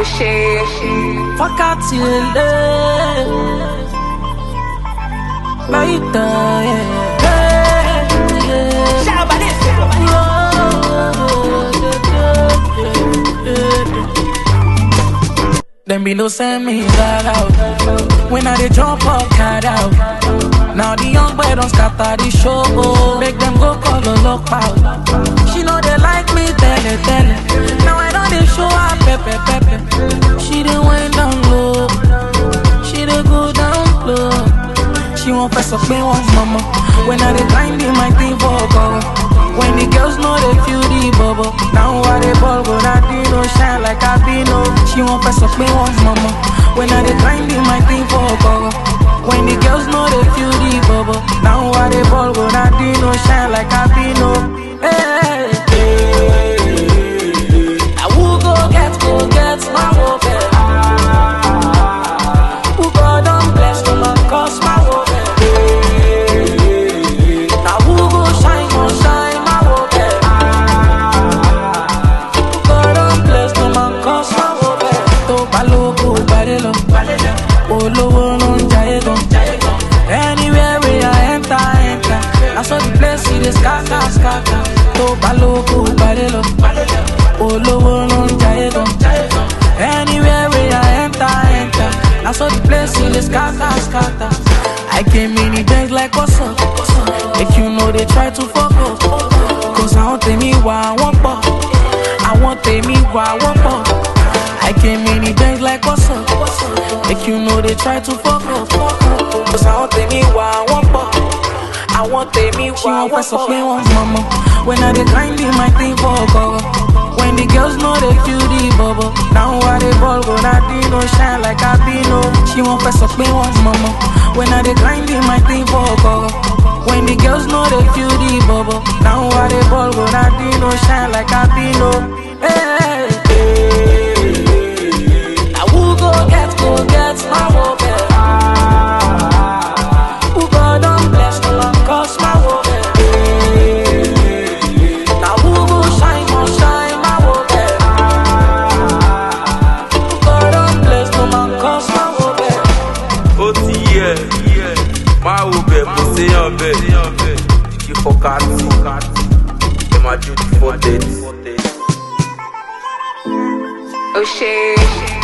Oxê, Wákàtí lélẹ̀. Láyìíta Them be no send me that out When I dey jump up, cat out Now the young boy don't scatter the show Make them go call a lock out She know they like me, tell it, tell it Now I know they show her pepe, pepe She done went down low She dey go down low She won't press up me once, mama When I dey grind in my thing for cover When the girls know they feel the bubble Now I dey ball, but I no shine like I be no She won't press up me once, mama When I dey grind in my thing for cover When the girls know they feel the bubble Now I dey ball, but I no shine like I be no Hey, hey, hey. Now who go get, go get my hope Who God don't bless, no man cause my hope Now who go shine, go shine my hope Who God don't bless, no man cause my hope Tó bá lóko gbàdé lọ, olówó ló ń jayé gan. Anywhere we I enter, enter. I saw the place see the scatter, scatter. Tó bá lóko gbàdé lọ, olówó ló ń jayé gan. Anywhere we I enter, enter. I saw the place see the scatter, scatter. I came in the bank like what's up? If you know they try to fuck up, cause I want me why I want pop. I want me why I want pop. I came in the bank like what's up? If you know they try to fuck up, cause I want me why I want pop. I want me why I want pop. me once, mama. When I dey grind in my thing for cover. When the girls know they feel the bubble. Now I dey ball, but I did no shine like I be no. She won't press up me once, mama. When I dey grind in my thing for cover. When the girls know they feel the bubble. Now I dey ball, but I did no shine like I be no. Hey, hey, hey. Now who go get, go get my hope. Who God don't bless, no man cause my hope. Now who go shine, go shine my hope. Who God don't bless, no man cause my hope. ó ti yẹ máa wo bẹ̀ kò séyàn bẹ̀ kí fọkàtì ẹ máa jó di four thirty. Oxê.